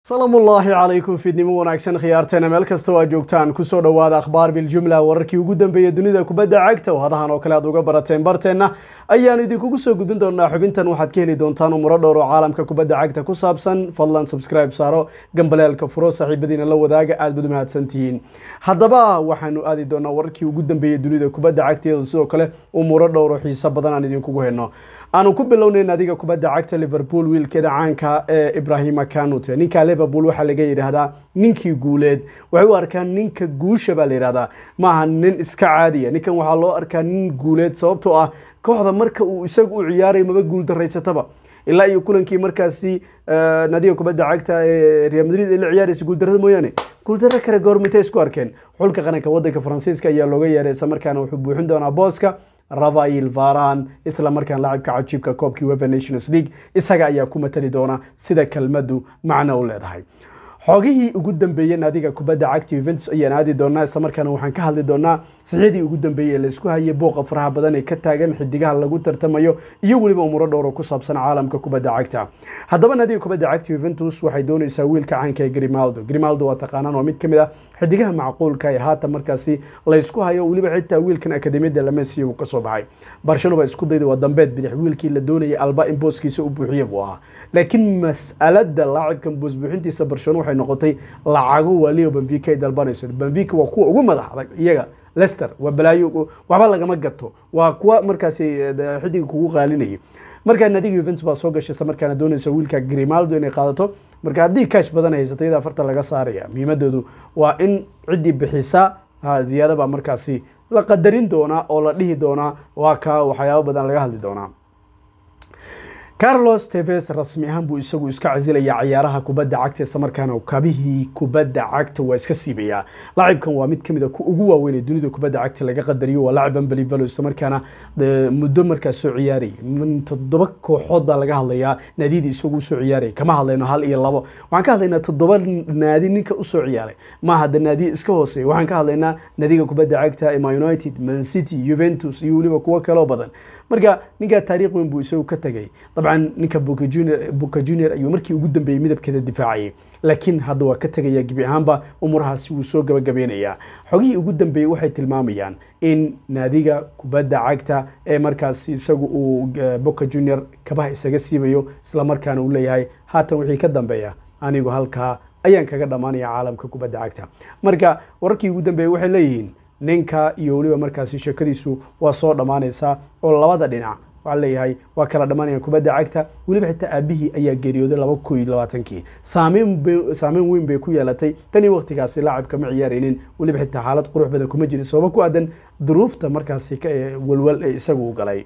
salaamu ullaahi calaykum fiidnimo wanaagsan khiyaarteena meel kasta oo aad joogtaan kusoo dhowaada akhbaar biljumla wararkii ugu dambeeyay dunida kubadda cagta oo hadahan oo kale aad uga barateen barteenna ayaan idinkugu soo gudbin doonaa xubintan waxaad ka heli doontaan umuro dhowr oo caalamka kubadda cagta ku saabsan fadlan subscribe saaro gambaleelka furo saaxiibadiina la wadaaga aad bad umahadsan tihiin haddaba waxaanu aadi doonaa wararkii ugu dambeeyay dunida kubadda cagta iyadoo sidoo kale umuro dhowr oo xiiso badan aan idinkugu hayno aanu ku bilownayn adiga kubadda cagta liverpool wiilkeeda caanka ee ibrahima kanute ninka liverpool waxaa laga yidhaahdaa ninkii guuleed waxay u arkaan ninka guusha baa la yidhahdaa maaha nin iska caadiya ninkan waxaa loo arkaa nin guuleed sababtoo ah kooxda marka uu isagu u ciyaarayo maba guul daraysataba ilaa iyo kulankii markaasi nadiga kubadda cagta ee real madrid ay la ciyaaraysa guuldarada mooyaane guuldaro kale goormintay isku arkeen xulka qaranka wadanka faransiiska ayaa looga yeeray isla markaana wuxuu buuxin doonaa booska ravail varan isla markaan laacibka cajiibka koobkii wefa nations league isaga ayaa ku matali doona sida kelmadu macno u leedahay xoogihii ugu dambeeyey naadiga kubadda cagta yuventus ayaan aadi doonaa isla markaana waxaan ka hadli doonaa sixyadii ugu dambeeyey ee laysku hayay booqa faraha badan ee ka taagan xidigaha lagu tartamayo iyo weliba umuro dhowr oo ku saabsan caalamka kubadda cagta haddaba naadiga kubadda cagta yuventus waxay doonaysaa wiilka caanka ee grimaldo grimaldo waa taqaanaan waa mid ka mid ah xidigaha macquulka ee haatan markaasi laysku hayo weliba xitaa wiilkan akademiyadda lamesiya uu kasoo baxay barshelo baa isku dayda waa dambeed bidix wiilkii la doonayay alba in booskiisa u buuxiya buu ahaa laakiin mas'alada laacibkan boos buuxintiisa barshelo waxay noqotay lacago waliyo benfica ay dalbanayso benfica waa kuwa ugu madax adag iyaga lester waa balaayo waxba lagama gato waa kuwa markaasi xidiga kugu qaalinayay markaa naadiga yuventus baa soo gashay isla markaana doonaysa wiilka grimaldo inay qaadato marka haddii kash badan haysata iyada afarta laga saaraya muhiimadoodu waa in ciddii bixisa ziyaada baa markaasi la qadarin doonaa oo la dhihi doonaa waa ka waxyaabo badan laga hadli doonaa carlos teves rasmi ahaan buu isagu iska casilayaa ciyaaraha kubadda cagta isla markaana kabihii kubadda cagta waa iska siibayaa laacibkan waa mid kamid a ugu waaweyn ee dunida kubadda cagta laga qadariyo waa laacib unbelievable isla markaana muddo markaas soo ciyaarayay toddoba kooxood baa laga hadlayaa naadiyadii isagu usoo ciyaaraya kama hadlayno hal iyo labo waxaan ka hadlaynaa toddoba naadi ninka usoo ciyaaray maaha de naadiya iska hooseeya waxaan ka hadlaynaa naadiga kubadda cagta ema united man city juventus iyo weliba kuwo kaloo badan marka ninkaa taariikh weyn buu isagu ka tegay dabcan ninka buka junior buka junior ayuu markii ugu dambeeyey midabkeeda difaacayay laakiin hadda waa ka tegaya gebi ahaanba umurahaasi wuu soo gabagabeynayaa xogihii ugu dambeeyey waxay tilmaamayaan in naadiga kubadda cagta ee markaas isagu uu boka junior kabaha isaga siibayo isla markaana uu leeyahay haatan wixii ka dambeeya anigu halkaa ayaan kaga dhammaanaya caalamka kubadda cagta marka wararkii ugu dambeeyey waxay leeyihiin ninka iyo weliba markaasi sheekadiisu waa soo dhammaanaysaa oo labada dhinac waxaa leeyahay waa kala dhammaanaya kubadda cagta weliba xitaa aabihii ayaa geeriyooday laba ko iyo labaatankii saameyn saameyn weyn bay ku yeelatay tan iyo waqtigaasi laacibka ma ciyaaraynin weliba xitaa xaalad qurux badan kuma jirin sababo ku aadan duruufta markaasi walwal ee isagu u galay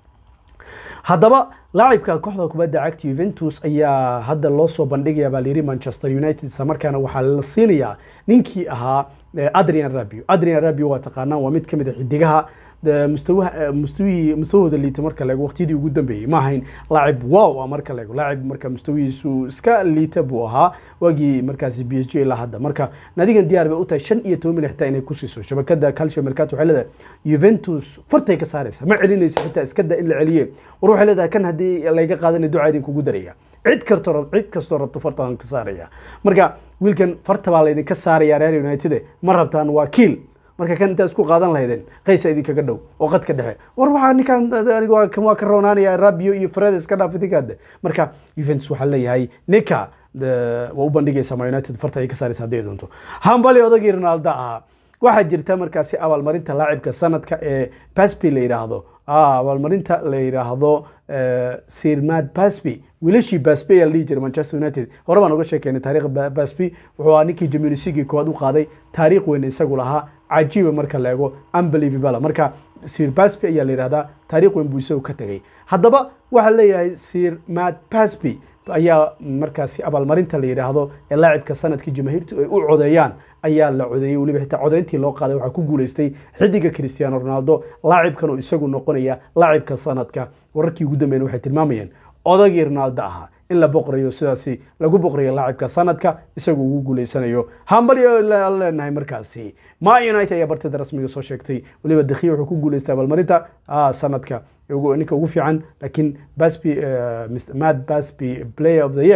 haddaba laacibka kooxda kubadda cagta yuventus ayaa hadda loo soo bandhigaya baa layiri manchester united isla markaana waxaa la siinayaa ninkii ahaa adrian rabio adrian rabio waa taqaanaan waa mid ka mid a xidigaha mustawaha mustawihii mustawahooda liita marka la eego waqtiyadii ugu dambeeyey ma ahayn laacib wow marka la eego laacib marka mustawihiisu iska liita buu ahaa waagii markaasi b s g ilaa hadda marka nadigan diyaar bay u tahay shan iyo toban milyan xitaa inay ku siiso shabakada calcio mercato waxay leedahay juventus fartay ka saaraysa ma celinaysa xitaa iska da in la celiye war waxay leedahay kan haddii layga qaadanay ducaa idinkugu daraya cid karto cid kastoo rabto fartaan ka saaraya marka wiilkan farta baa laydinka saaraya real united ma rabtaan waa kiil marka kan intaa isku qaadan lahaydeen qaysa idinkaga dhow oo qadka dhexe war waxaa ninkan waa ka roonaanaya rabio iyo fredes ka dhaaf idinkaade marka juventus waxaa leeyahay ninka waa u bandhigaysa ma united farta ay ka saaraysa hadday doonto hambali odagii ronaldo ahaa waxaa jirta markaasi abaalmarinta laacibka sanadka ee basby la yidhaahdo abaalmarinta la yidhaahdo sirmad basby wiilashii basby ayaa la dhihi jiray manchester united hore baan uga sheekeynay taariikh basby wuxuu ahaa ninkii jaminusigii koowaad u qaaday taariikh weyn isagu lahaa cajiiba marka la eego unbelievable marka sir basby ayaa la yidhahdaa taariikh weyn buu isagu ka tegay haddaba waxaa leeyahay sir mad basby ayaa markaasi abaalmarinta la yidhaahdo ee laacibka sanadkii jamaahiirtu ay u codeeyaan ayaa la codeeyey weliba xitaa codeyntii loo qaaday waxaa ku guuleystay xidiga cristiano ronaldo laacibkan oo isagu noqonaya laacibka sanadka wararkii ugu dambeyn waxay tilmaamayeen odagii ronaldo ahaa in la boqrayo sidaasi lagu boqrayo laacibka sanadka isagu ugu guuleysanayo hambalyo leenahay markaasi ma united ayaa bartida rasmiga soo sheegtay weliba dakhiya wuxuu ku guuleystay abaalmarinta sanadka ninka ugu fiican laakiin basby mad basby player of the year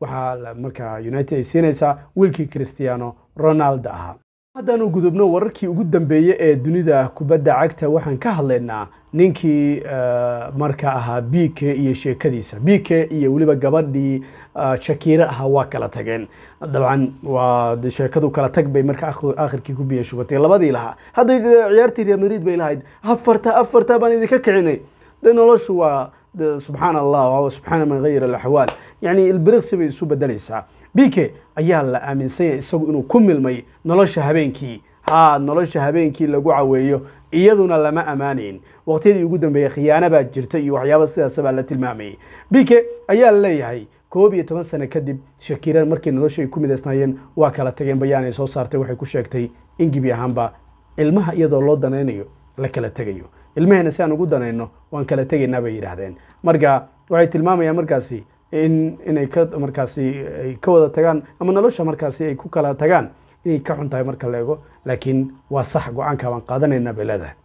waxaa markaa united ay siinaysaa wiilkii cristiano ronaldo ahaa haddaanu gudubno wararkii ugu dambeeyey ee dunida kubadda cagta waxaan ka hadlaynaa ninkii marka ahaa b k iyo sheekadiisa b k iyo weliba gabadhii shakiire ahaa waa kala tageen dabcan waa sheekadu kala tag bay marka akhirkii ku biya shubatay labadii lahaa hadday ciyaartii real madrid bay lahayd afarta afarta baan idinka kicinay de noloshu waa subxaan allah subxaana man hayir alaxwaal yani ilbiriqsi bay isu bedelaysaa b k ayaa la aaminsanyay isagu inuu ku milmay nolosha habeenkii ha nolosha habeenkii lagu caweeyo iyaduna lama ammaanayn waqtiyadii ugu dambeeyey khiyaana baa jirta iyo waxyaaba sidaas baa la tilmaamayay b k ayaa la leeyahay koob iyo toban sano kadib shakiiran markii nolosha ay ku midaysnaayeen waa kala tageen bayaan ay soo saartay waxay ku sheegtay in gebi ahaanba ilmaha iyadoo loo danaynayo la kala tegayo ilmaheena si aan ugu danayno waan kala tegaynaa bay yidhaahdeen marka waxay tilmaamayaan markaasi in inay ka markaasi ay ka wada tagaan ama nolosha markaasi ay ku kala tagaan inay ka xun tahay marka la ego laakiin waa sax go-aanka baan qaadanayna bay leedahay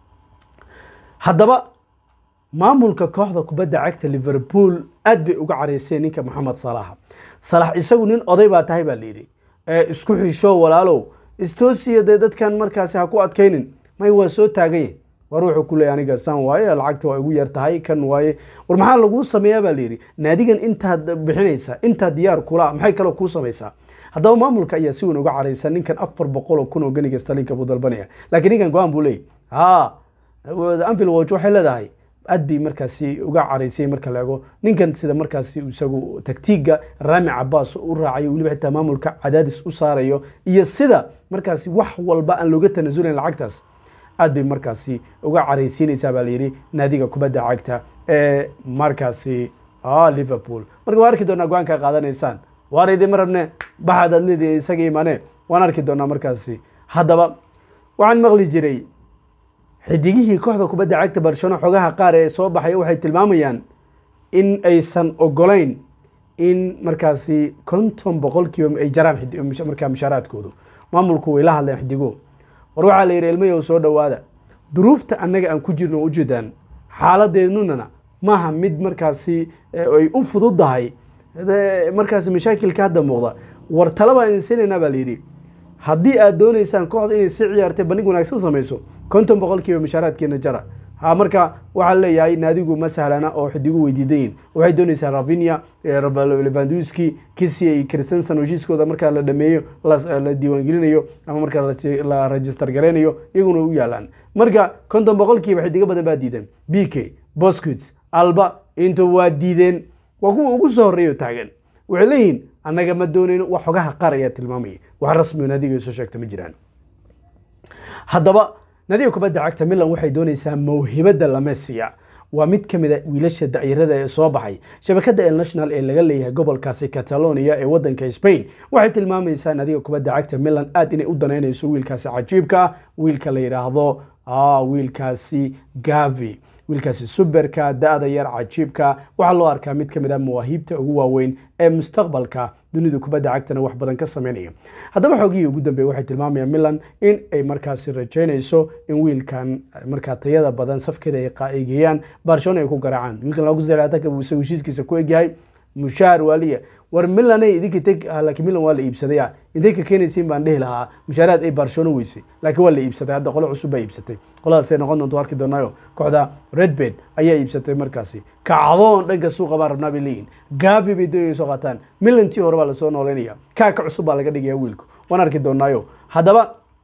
haddaba maamulka kooxda kubadda cagta liverpool aad bay uga carayseen ninka moxamed salaha salax isagu nin oday baa tahay baa layidhi isku xisho walaalow istoosiya dee dadkan markaasi ha ku adkaynin may waa soo taaganye war wuxuu ku leeyay aniga saan waaye lacagta waa igu yar tahay kan waaye war maxaa laguu sameeyaa baa layidhi naadigan intaad bixinaysa intaad diyaar kula maxay kaloo kuu samaysaa haddaba maamulka ayaa si weyn uga caraysa ninkan afar boqol oo kun oo ganiga stalinka buu dalbanaya laakiin ninkan go-aan buu leeyay ha anfield watch waxay leedahay aad bay markaasi uga caraysay marka la ego ninkan sida markaasi isagu taktiiga rami cabaas u raacayo weliba xitaa maamulka cadaadis u saarayo iyo sida markaasi wax walba aan looga tanasulayn lacagtaas aad bay markaasi uga caraysiinaysaa baa layidhi naadiga kubadda cagta ee markaasi liverpool marka waan arki doonaa go-aanka qaadanaysaan waar idima rabne baxaad aad leedihi isaga imane waan arki doonaa markaasi haddaba waxaan maqli jiray xidigihii kooxda kubadda cagta barcelona xogaha qaar ee soo baxaya waxay tilmaamayaan in aysan ogolayn in markaasi konton boqolkiiba ay jaraan markaa mushaaraadkoodu maamulku way la hadleen xidigo war waxaa la yidhi ilmayow soo dhowaada duruufta annaga aan ku jirno ujeedaan xaaladeennunana maaha mid markaasi ay u fududahay markaasi mashaakilka hadda muuqda war talabaa insiinaynaa baa layidhi haddii aad doonaysaan kooxda inay si ciyaartay bandhig wanaagsan samayso konton boqolkiiba mashaaraadkeena jara ha marka waxaa leeyahay naadigu ma sahlana oo xidigu weydiidayin waxay doonaysaa ravinia levanduski kisia iyo christensen heshiiskooda markaa la dhameeyo la diiwaangelinayo ama markaa la register gareynayo iyaguna u yaalaan marka konton boqolkiiba xidigo badan baa diidan b k boscuits alba inta waa diideen waa kuwa ugu soo horreeyo taagan waxay leeyihiin annaga ma doonayno wax xogaha qaar ayaa tilmaamaya wax rasmiyo naadiga soo sheegta ma jiraan haddaba nadiga kubadda cagta milan waxay doonaysaa mawhibadda lamesiya waa mid ka mid a wiilasha da'yarada ee soo baxay shabakadda el national ee laga leeyahay gobolkaasi catalonia ee waddanka spain waxay tilmaamaysaa nadiga kubadda cagta milan aad inay u danaynayso wiilkaasi cajiibka ah wiilka la yidhaahdo wiilkaasi gavi wiilkaasi suberka da-da yar cajiibka waxaa loo arkaa mid ka mid ah mawaahiibta ugu waaweyn ee mustaqbalka dunida kubadda cagtana wax badan ka sameynaya haddaba xoogihii ugu dambeeye waxay tilmaamayaan milan in ay markaasi rajaynayso in wiilkan markaa tayada badan safkeeda ay geeyaan barcelona ay ku garaacaan wiilkan lagu zelaataka buu isagu heshiiskiisa ku egyahay mushaar waaliya war milanay idinka teg laakiin milan waa la iibsaday intay ka keenaysiin baan dhihi lahaa mushaaraad ay barcelona weysay laakiin waa la iibsaday hadda qolo cusub baa iibsatay qoladaasay noqon doonto arki doonaayo kooxda redbed ayaa iibsatay markaasi kacdoon dhanka suuqa baa rabnaa bay leeyihin gavi bay doonaya soo qaataan milantii hore baa lasoo nooleynaya kaa ka cusub baa laga dhigaya wiilku waan arki doonaayo haddaba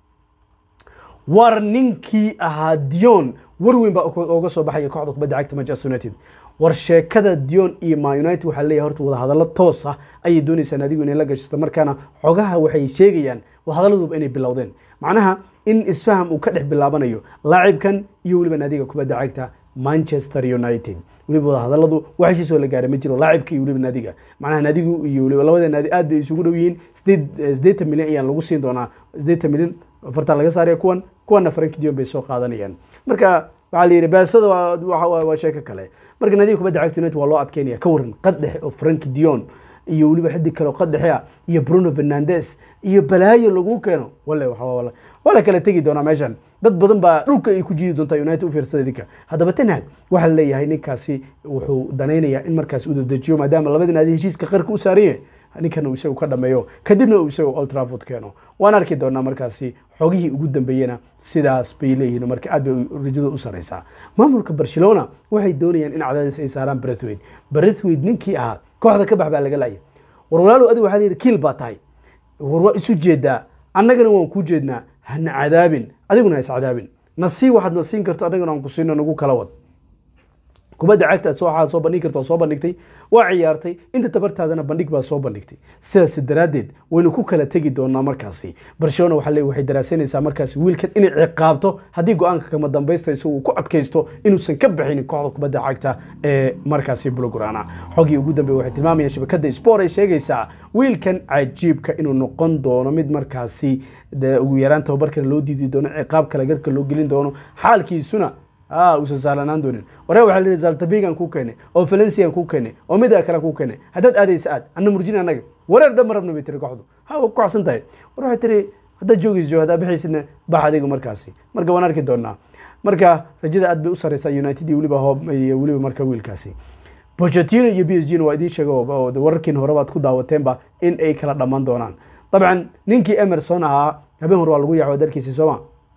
war ninkii ahaa dion war weyn baa oga soo baxaya kooxda kubadda cagta manchester united war sheekada dion iyo ma united waxaa leeyahay horta wadahadallo toos ah ayay doonaysaa naadigu inay la gashato markaana xogaha waxay sheegayaan wadahadalladuba inay bilowdeen macnaha in isfaham uu ka dhex bilaabanayo laacibkan iyo weliba naadiga kubadda cagta manchester united weliba wadahadalladu wax heshiisoo la gaara ma jiro laacibka iyo weliba naadiga macnaha naadigu iyo weliba labada naadi aad bay isugu dhow yihiin sideed siddeetan milyan ayaan lagu siin doonaa siddeetan milyan afartan laga saaraya kuwan kuwanna franki dion bay soo qaadanayaan marka waxaa la yidhi baasada waa sheeko kale marka naadiga kubadda cagta united waa loo adkeynaya ka waran qaddexe oo franki dion iyo weliba xidig kale oo qaddexe ah iyo bruno fernandes iyo balaayo lagu keeno wale waa la kala tegi doonaa meeshan dad badan baa dhulka ay ku jiidi doontaa united u fiirsada idinka haddaba tenhag waxaa la leeyahay ninkaasi wuxuu danaynayaa in markaas uu dadejiyo maadaama labadii naadi heshiiska qarka u saaranye ninkan uu isagu ka dhameeyo kadibna uu isagu old trafford keeno waan arki doonaa markaasi xogihii ugu dambeeyena sidaas bay leeyihiin marka aad bay rajada u sareysaa maamulka barcelona waxay doonayaan in cadaadis ay saaraan brethwaite brethwaite ninkii ahaa kooxda ka bax baa laga laayay war walaalow adiga waxaa layidhi kiil baa tahay war waa isu jeedaa annagana waan kuu jeednaa hana cadaabin adiguna ha is cadaabin nasii waxaad na siin karto annagana aan ku siino nagu kala wad kubadda cagta aad soo waxaad soo bandhigi karto soo bandhigtay waa ciyaartay inta tabartaadana bandhig baa soo bandhigtay sidaas daraaddeed waynu ku kala tegi doonaa markaasi barcelona waxaa leeyahay waxay daraasanaysaa markaasi wiilkan inay ciqaabto haddii go-aanka kama dambaysta isagu ku adkaysto inuusan ka bixinin kooxda kubadda cagta ee markaasi bulograna xogii ugu dambeeye waxay tilmaamayaan shabakadda sport ay sheegaysaa wiilkan cajiibka inuu noqon doono mid markaasi ugu yaraan tababarkana loo diidi doono ciqaab kale garka loo gelin doono xaalkiisuna uusan sahlanaan doonin ware waxaa la zaltabigan kuu keenay oo valencian kuu keenay oo mida kale kuu keenay haddaad aadaysa aad anna murjin annaga wareer dhan ma rabna bay tiri kooxdu ha waa ku kacsan tahay war waxay tiri haddaad joogaysa joog haddaad bixaysidna bax adiga markaasi marka waan arki doonaa marka rajada aad bay u sareysaa united iyo weliba hoob iyo weliba marka wiilkaasi Pochettino iyo PSG na waa idiin sheega wararkiin hore baad ku daawateenba in ay kala dhammaan doonaan dabcan ninkii Emerson ahaa habeen hore waa lagu yaacay dalkiisa Soomaa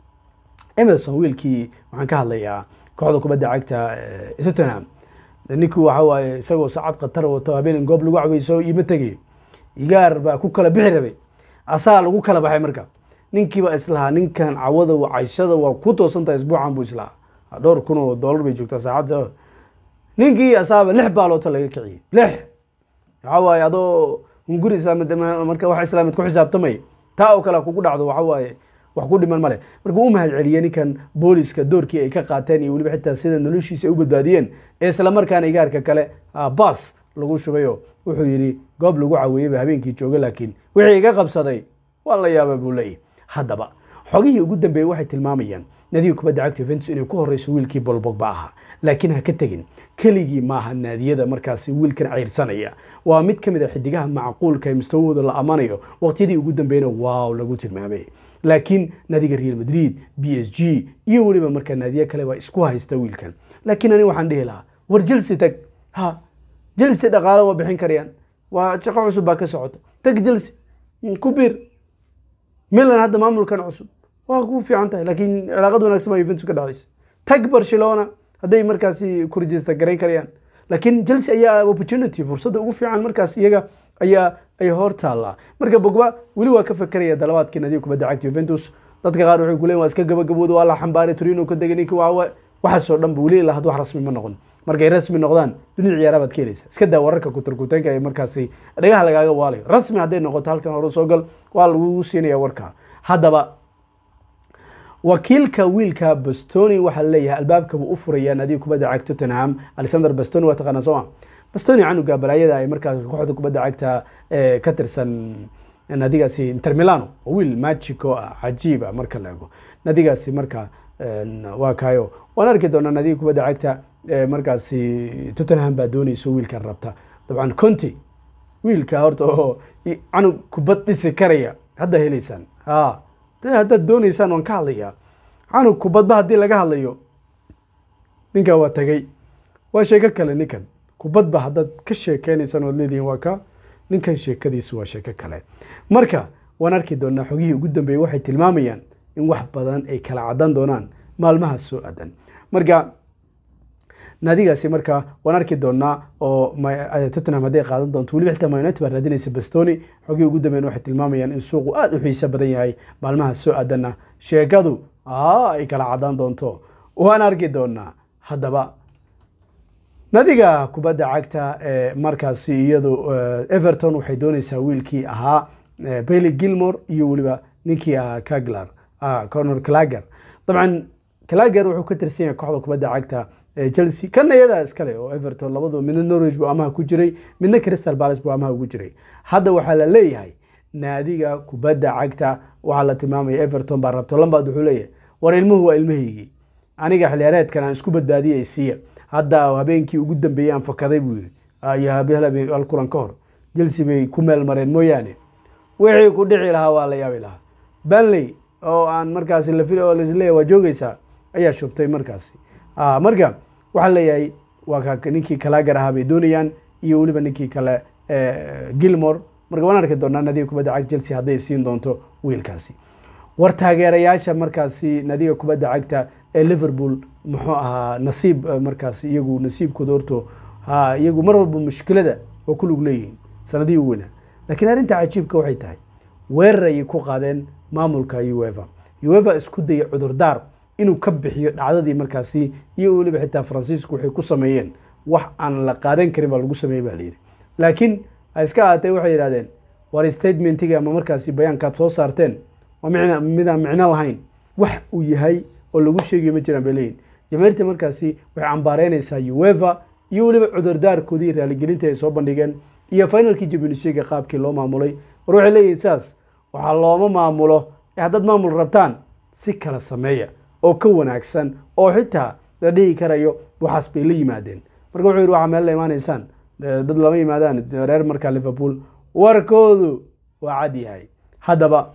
emerson wiilkii waxaan ka hadlayaa kooxda kubadda cagta tottenham ninkii waxa waaye isagoo saacad khatar wato habeen goob lagu caweyso ima tegayo igaar baa ku kala bixi rabay asaa lagu kala baxay marka ninkiiba islahaa ninkan cawada cayshada waa ku toosantahay isbuucan buu islahaa dhowr kun oo dollar bay joogtaa saacad ninkii asaaba lix baaloota laga kiciyey lix waxa waaye adoo hunguri islaamid marka wax islaamid ku xisaabtamay taa oo kale kugu dhacdo waxa waaye wax ku dhiman male marka u mahad celiyey ninkan booliska doorkii ay ka qaateen iyo weliba xitaa sida noloshiisa ay u badbaadiyeen ee isla markaana igaarka kale baas lagu shubayo wuxuu yidhi goob lagu caweeyeyba habeenkii jooga laakiin wixii iga qabsaday waa la yaaba buu leeyahy haddaba xogihii ugu dambeeyey waxay tilmaamayaan naadiga kubadda cagta Juventus inay ku horeyso wiilkii Paul Pogba ahaa laakiin ha ka tegin keligii maaha naadiyada markaasi wiilkan ceyrsanaya waa mid ka mid a xidigaha macquulka ee mustawahooda la amanayo waqtiyadii ugu dambeeyna waaw lagu tilmaamay laakiin naadiga real madrid b s g iyo weliba markaa naadiye kale waa isku haysta wiilkan laakiin ani waxaan dhihi lahaa war jelsi tag ha jelsi dhaqaalo waa bixin karayaan waa shaqo cusub baa ka socota tag jelsi ku biir milan hadda maamulkan cusub waa ku fiican tahay laakiin cilaaqad wanaagsan baa Juventus ka dhacaysa tag Barcelona hadday markaasi ku register garayn karayaan laakiin Chelsea ayaa opportunity fursadda ugu fiican markaas iyaga ayaa ay hor taallaa marka Pogba weli waa ka fakaraya dalabaadkii nadiif kubadda cagta Juventus dadka qaar waxay ku leeyihiin waa iska gabagabooda waa la xambaaray Torino ka degay ninkii waa waxaasoo dhan weli ilaa had wax rasmi ma noqon markay rasmi noqdaan dunida ciyaaraha baad ka helaysa iska daa wararka kuturkuteenka ee markaasi dhagaha lagaaga waalayo rasmi hadday noqoto halkan hore soo gal waa lagu siinaya warka haddaba wakiilka wiilka bastoni waxaa leeyahay albaabka buu u furayaa naadiga kubadda cagta tottenham alexander bastoni waa taqaanaa sooma bastoni canuga balaayada ay markaas kooxda kubadda cagta ka tirsan naadigaasi inter milano oo wiil magico ah cajiib ah marka la ego naadigaasi marka waa kayo waan arki doonaa naadiga kubadda cagta markaasi tottenham baa doonayso wiilkan rabta dabcan conti wiilka horta oo canug kubad dhisi karaya hadda helaysaan ha haddaad doonaysaan waan ka hadlayaa canug kubadba haddii laga hadlayo ninkan waa tagay waa sheeko kale ninkan kubadba haddaad ka sheekeynaysaan waad leedihiin waa ka ninkan sheekadiisu waa sheeko kale marka waan arki doonaa xogihii ugu dambeeyey waxay tilmaamayaan in wax badan ay kala caddan doonaan maalmaha soo aadan marka naadigaasi marka waan arki doonaa oo tottenham hadday qaadan doonto weliba xitaa mayunited baa raadinaysa bastoni xogii ugu dambeyn waxay tilmaamayaan in suuqu aada u xiiso badan yahay maalmaha soo aadanna sheekadu ay kala cadaan doonto waan arki doonaa haddaba naadiga kubadda cagta ee markaasi iyadu everton waxay doonaysaa wiilkii ahaa bailey gilmore iyo weliba ninkii ahaa kaglar conor clager dabcan clager wuxuu ka tirsan yahay kooxda kubadda cagta chelsea kana iyadaa iskale oo everton labadu midna norwich buu amaha ku jiray midna crystal palace buu amaha ugu jiray hadda waxaa la leeyahay naadiga kubadda cagta waxaa la tilmaamaya everton baa rabto lambaad wuxuu leeyahay war ilmuhu waa ilmahaygii aniga xiliyaareedkan aan isku badbaadiyay siiya hadda habeenkii ugu dambeeyey aan fakaday buu yiri iyo hal kulan ka hor chelsea bay ku meel mareen mooyaane wixii ku dhici lahaa waa la yaabi lahaa banley oo aan markaasi la fil oo laisleeyahay waa joogeysaa ayaa shubtay markaasi Ah, marka waxaa leeyahay waa ka ninkii kalaagar ahaa bay doonayaan iyo weliba ninkii kale eh, gilmore marka waan arki doonaa nadiga kubadda cagta chelsea hadday siin doonto wiilkaasi war taageerayaasha markaasi nadiga kubadda cagta ee liverpool muxuu ahaa nasiib eh, markaasi iyagu nasiibkooda horto ha iyagu mar walba mushkilada waa ku lug leeyihiin sanadihii u weynaa laakiin arrinta cajiibka waxay tahay weerar ayay ku qaadeen maamulka uefa uefa isku dayay cudurdaar inuu ka bixiyo dhacdadii markaasi iyo weliba xitaa faransiisku waxay ku sameeyeen wax aan la qaadan karin baa lagu sameeyey baa layidhi laakiin ha iska ahaatee waxay yidhahdeen war statementiga ama markaasi bayaankaad soo saarteen waa micna midaan micno lahayn wax uu yahay oo lagu sheegayo ma jiraan bay leeyihin jamaahirta markaasi waxay cambaareynaysaa uefa iyo weliba cudurdaarkoodii raaligelinta ay soo bandhigeen iyo finalkii champions league qaabkii loo maamulay war waxay leeyihin saas waxaa looma maamulo ee haddaad maamul rabtaan si kala sameeya oo ka wanaagsan oo xitaa la dhihi karayo waxaas bay la yimaadeen marka wuxuu yidhi waxaa meel la imaanaysaan Eh, dad lama yimaadaan reer markaa liverpool warkoodu waa cad yahay haddaba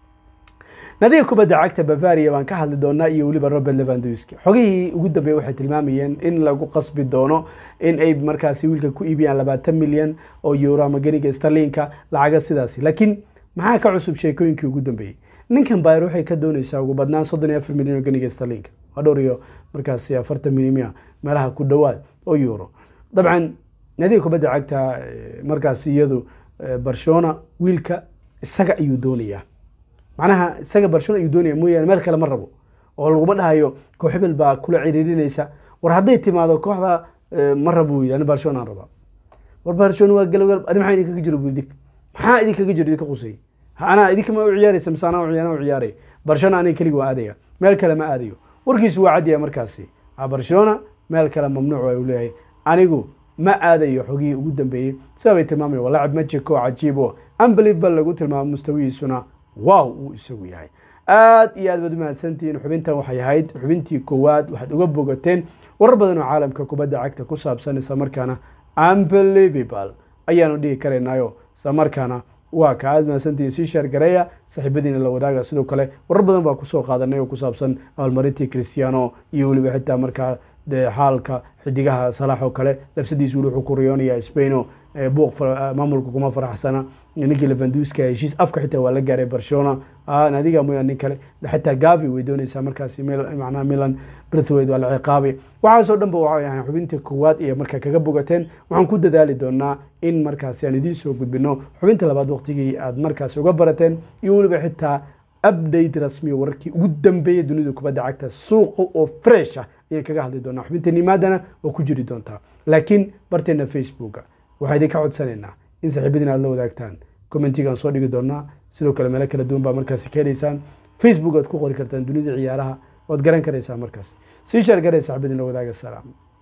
nadiga kubadda cagta bavaria baan ka hadli doonaa iyo weliba robert levandowski xogihii ugu dambeeyey waxay tilmaamayeen in lagu qasbi doono in ay markaasi wiilka ku iibiyaan labaatan milyan oo euro ama geniga starlinka lacaga sidaasi laakiin maxaa ka cusub sheekooyinkii ugu dambeeyey ninkan bayr waxay ka dooneysaa ugu badnaan soddon iyo afar milyan oo geniga starlinka waa dhowr iyo markaasi afartan milyan meelaha ku dhowaad oo euro dabcan nadiga kubadda cagta eh, markaasi iyadu eh, barcelona wiilka isaga ayuu doonayaa macnaha isaga barcelona ayuu doonaya mooyaane meel kale ma rabo oo laguma dhahayo koox hebel baa kula ciriirinaysa war hadday timaado kooxda eh, ma rabo buu yidhi ani barcelona aan rabaa war barcelona waa galab adi maxaa idinkaga jiro budig maxaa idinkaga jiro idinka qusay Ha, anaa idinka ma u ciyaaraysa mise anaa u ciyaar- anaa u ciyaaray barcelona aniga keligi waa aadaya meel kale ma aadayo warkiisu waa caddiya markaasi Ah, barcelona meel kale mamnuuc waa uu leeyahay anigu ma aadayo xogihii ugu dambeeyey sidaa bay tilmaamaya waa laacib magic oo cajiib oo unbelievable lagu tilmaamo mustawihiisuna wow uu isagu yahay aad iyo aad baad umahadsantihiin xubintan waxay ahayd xubintii koowaad waxaad uga bogateen warar badan oo caalamka kubadda cagta ku saabsan isla markaana unbelievable ayaanu dhihi karaynaayo isla markaana waa ka aad mahadsantihiin sii sheer gareeya saaxiibadiina la wadaaga sidoo kale warar badan baa kusoo qaadanay oo ku saabsan abaalmarintii cristiano iyo weliba xitaa markaa dee xaalka xidigaha salax oo kale lafsadiisu weli wuxuu ku riyoonaya spaino ee buuq fara- maamulka kuma faraxsana ninkii levanduska heshiis afka xitaa waa la gaaray barcelona Ah, naadiga mooyaan nin kale xitaa gavi way doonaysaa markaasi Mil- macnaha milan brithwaite waa la ciqaabay waxaasoo dhan ba waxay ahayn xubintii koowaad iyo markaa kaga bogateen waxaan ku dadaali doonaa in markaasi aan idiin soo gudbino xubinta labaad waqtigii aad markaasi uga barateen iyo weliba xitaa update rasmi oo wararkii ugu dambeeyay dunida kubadda cagta suuqa oo fresh ah ayaan kaga hadli doonaa xubinta nimaadana waa ku jiri doontaa laakiin barteena facebooka waxaa idinka codsanaynaa in saaxiibadiina aad la wadaagtaan commentigaan soo dhigi doonaa sidoo kale meelo kala duwan baa markaasi ka helaysaan facebook aad ku qori kartaan dunida ciyaaraha waad garan karaysaa markaas sii sheer garay saaxiibadiin la wadaaga salaam